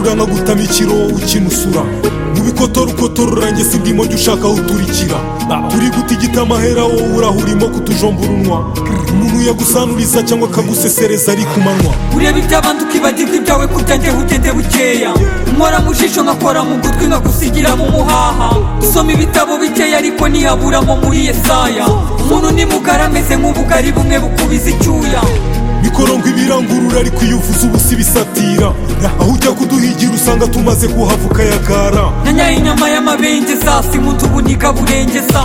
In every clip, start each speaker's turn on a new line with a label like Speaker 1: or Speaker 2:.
Speaker 1: uranga gutama ikiro ukinusura mu bikotorukotorora njye si bwimo jya ushaka uturikira turi guta igitama wowe urahurimo kutujombura unwa umuntu yagusanuriza cyangwa akagusesereza ari ku manywa
Speaker 2: ureba iby'abandi ukibagirwa ibyawe kutange ugende bukeya nkora mu jisho nkakora mu gutwi nkagusigira mu muhaha usoma ibitabo bikeya ariko ntihaburamo muri yesaya umuntu ni mugari ameze nk'ubugari bumwe bukubiza icyuya
Speaker 1: bikoronga ibirangurura ariko iyo uvuze ubusa ibisatira aho ujya kuduhigira usanga tumaze kuhava ukayagara
Speaker 2: nanyaye inyama y'amabengeza simuta ubuniga burengeza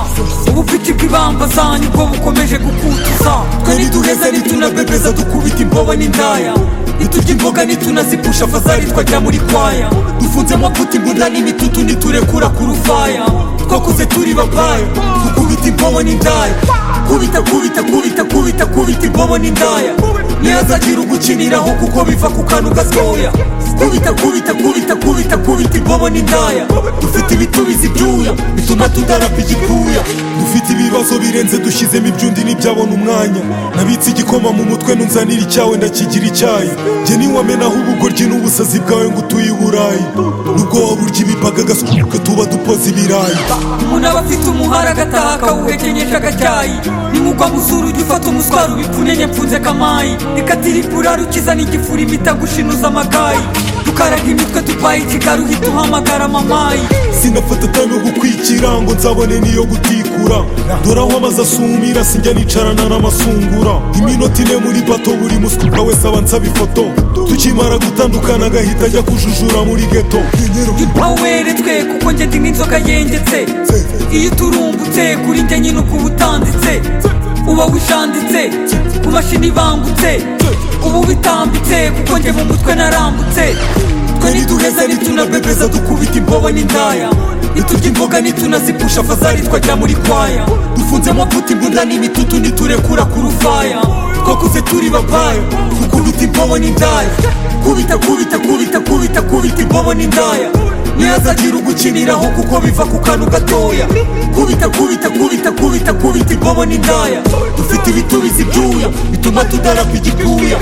Speaker 2: ubufiti bw'ibamba zanyu bwo bukomeje gukutuza twe ntiduheza ntitunabebeza dukubita imbobo n'indaya ntiturya imboga ntitunazipusha fazari twajya muri kwaya dufunze amavuta imbunda n'imitutu ntiturekura ku rufaya twakuze turi bapaya dukubita imbobo n'indaya kubita kubita kubita kubita kubita imbobo n'indaya ntihazagira ugukiniraho kuko biva ku kantu gatoya kubita kubita kubita kubita kubita imbobo n'indaya dufite ibitubizi ibyuya bituma tudarapa igikuya
Speaker 1: dufite ibibazo birenze dushyizemo ibyundi ntibyabona umwanya nabitse igikoma mu mutwe nunzanira icyawe ndakigira icyayi njye niwamenaho ubugoryi n'ubusazi bwawe ngo utuye i burayi nubwo waba urya imipaka agasuka tuba dupoze ibirayi
Speaker 2: umuntu aba afite umuhara agataha akawuhekenyeje agacyayi ni nk'uko amusura ujya ufata umuswaro ubipfunenye mfunze kamayi reka tiripura rukiza n'igifuri bitagushinuza amagayi dukaraga imitwe tupaye ikigaruhi duhamagara mamayi
Speaker 1: sinafata tano gukwikira ngo nzabone n'iyo gutikura dore aho amaze asumira sinjya nicarana n'amasungura iminota ine muri bato buri muswa wese aba ansaba ifoto tukimara gutandukana agahita ajya kujujura muri geto
Speaker 2: ntipaweretswe kuko njye ndi nk'inzoka yengetse iyo uturumbutse kuri njye nyine uko uba utanditse uba wishanditse ku mashini ibangutse ubu bitambitse kuko njye mu mutwe narambutse twe ntituheza ntitunabebeza dukubita imbobo n'indaya ntiturya imboga ntitunazipusha fazari twajya muri kwaya dufunze amavuta imbunda n'imitutu ntiturekura ku rufaya twakuze turi bapaya dukubita imbobo n'indaya kubita kubita kubita kubita kubita imbobo n'indaya ntihazagira ugukiniraho kuko biva ku kantu gatoya kubita kubita kubita kubita kubita imbobo n'indaya dufite ibitubizi ibyuya bituma tudarapa igikuya